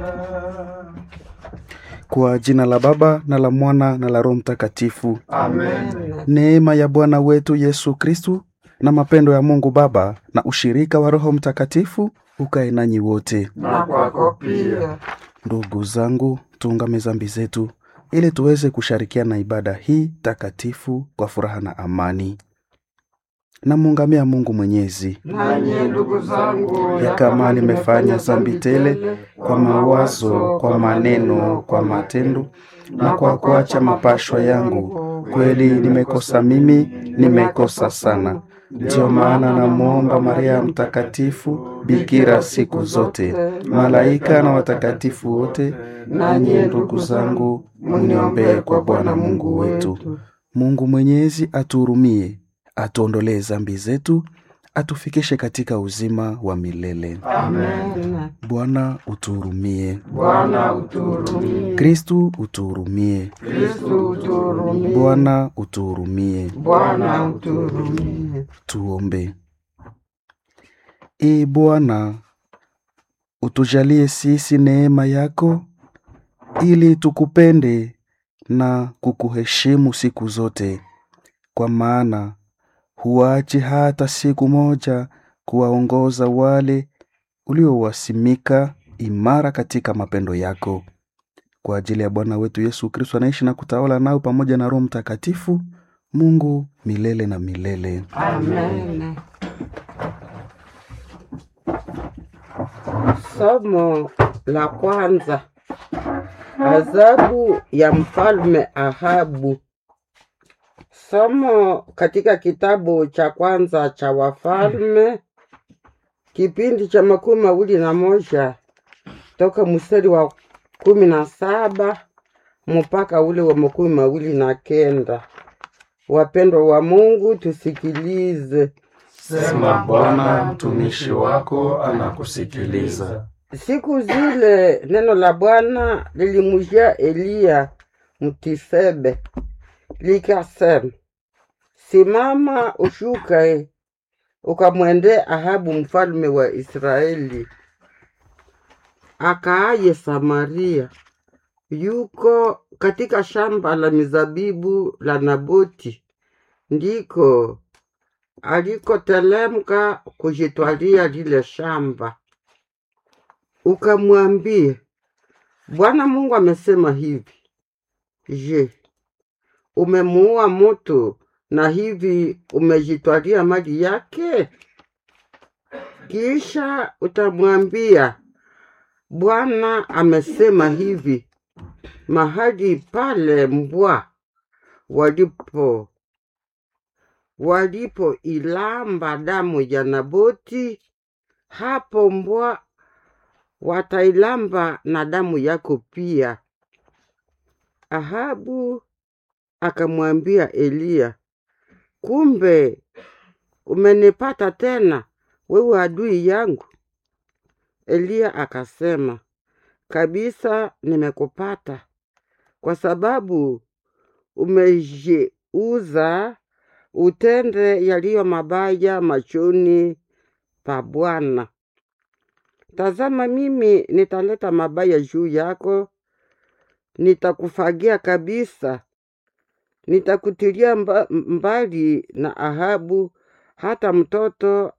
Kwa jina la Baba na la Mwana na la Roho Mtakatifu. Amen. Neema ya Bwana wetu Yesu Kristu na mapendo ya Mungu Baba na ushirika wa Roho Mtakatifu ukae nanyi wote. Na kwako pia. Ndugu zangu, tuungame zambi zetu ili tuweze kushirikiana ibada hii takatifu kwa furaha na amani. Namuungamia Mungu Mwenyezi Nanyi ndugu zangu, ya kama nimefanya zambi tele kwa mawazo, kwa maneno, kwa matendo na kwa kuacha mapashwa yangu, kweli nimekosa mimi, nimekosa sana. Ndiyo maana namwomba Maria Mtakatifu, bikira siku zote, malaika na watakatifu wote, nanyi ndugu zangu, mniombee kwa Bwana Mungu wetu. Mungu Mwenyezi atuhurumie, atuondolee zambi zetu, atufikishe katika uzima wa milele. Amen. Bwana utuhurumie. Bwana utuhurumie. Kristu utuhurumie. Kristu utuhurumie. Bwana utuhurumie. Bwana utuhurumie. Tuombe. Ee Bwana, utujalie sisi neema yako ili tukupende na kukuheshimu siku zote, kwa maana huachi hata siku moja kuwaongoza wale uliowasimika imara katika mapendo yako. Kwa ajili ya Bwana wetu Yesu Kristo anaishi na kutawala nao pamoja na Roho Mtakatifu, Mungu milele na milele. Amen. Somo la kwanza. Adhabu ya mfalme Ahabu. Somo katika kitabu cha kwanza cha Wafalme, kipindi cha makumi mawili na moja toka mstari wa kumi na saba mpaka ule wa makumi mawili na kenda. Wapendwa wa Mungu, tusikilize. Sema Bwana, mtumishi wako anakusikiliza. Siku zile neno la Bwana lilimujia Eliya Mtisebe likasema, simama ushuke ukamwendee Ahabu mfalme wa Israeli akaaye Samaria, yuko katika shamba la mizabibu la Naboti, ndiko alikotelemka kujitwalia lile shamba ukamwambie, Bwana Mungu amesema hivi, je, umemuua mtu na hivi umejitwalia mali yake? Kisha utamwambia, Bwana amesema hivi, mahali pale mbwa walipo walipoilamba damu ya Naboti, hapo mbwa watailamba na damu yako pia. Ahabu akamwambia Eliya, kumbe umenipata tena, wewe adui yangu. Eliya akasema, kabisa nimekupata, kwa sababu umejeuza utende yaliyo mabaya machoni pa Bwana. Tazama, mimi nitaleta mabaya juu yako, nitakufagia kabisa, nitakutilia mba, mbali na Ahabu, hata mtoto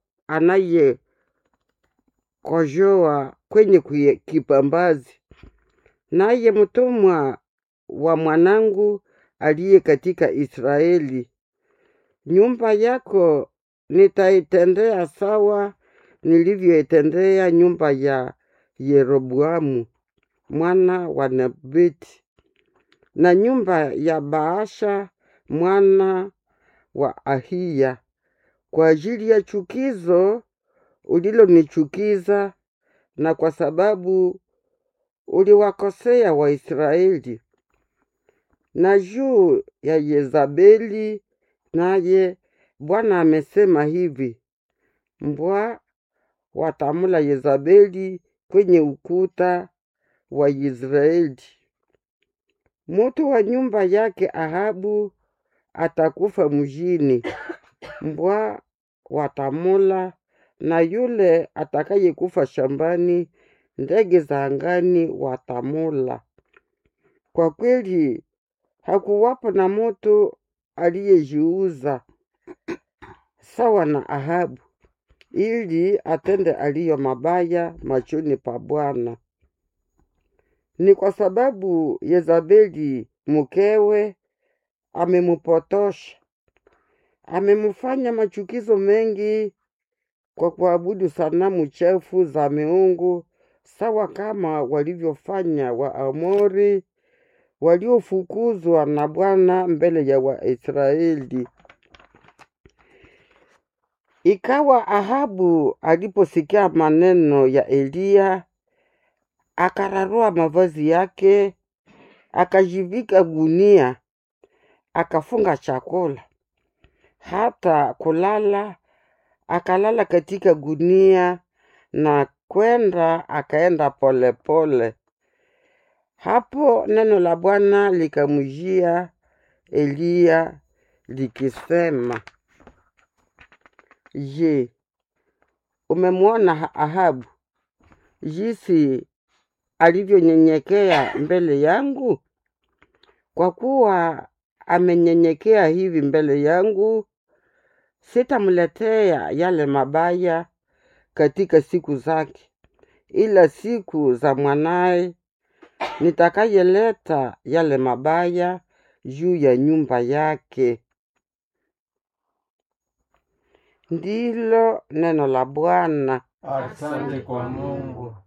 anayekojoa kwenye kuye- kipambazi, naye mtumwa wa mwanangu aliye katika Israeli. Nyumba yako nitaitendea sawa nilivyoitendea nyumba ya Yeroboamu mwana wa Nebati na nyumba ya Baasha mwana wa Ahiya, kwa ajili ya chukizo ulilonichukiza na kwa sababu uliwakosea Waisraeli. Na juu ya Yezabeli, naye Bwana amesema hivi, mbwa watamula Yezabeli kwenye ukuta wa Israeli. Mutu wa nyumba yake Ahabu atakufa mjini, mbwa watamula, na yule atakayekufa shambani ndege za angani watamula. Kwa kweli hakuwapo na mtu aliyejiuza sawa na Ahabu ili atende aliyo mabaya machoni pa Bwana. Ni kwa sababu Yezabeli mkewe amemupotosha, amemfanya machukizo mengi kwa kuabudu sanamu chafu za miungu, sawa kama walivyofanya Waamori waliofukuzwa na Bwana mbele ya Waisraeli. Ikawa Ahabu aliposikia maneno ya Eliya, akararua mavazi yake, akajivika gunia, akafunga chakula, hata kulala akalala katika gunia na kwenda akaenda polepole. Hapo neno la Bwana likamjia Eliya likisema, Je, umemwona Ahabu jinsi alivyonyenyekea mbele yangu? Kwa kuwa amenyenyekea hivi mbele yangu, sitamletea yale mabaya katika siku zake, ila siku za mwanaye nitakayeleta yale mabaya juu ya nyumba yake. Ndilo neno la Bwana. Asante kwa Mungu.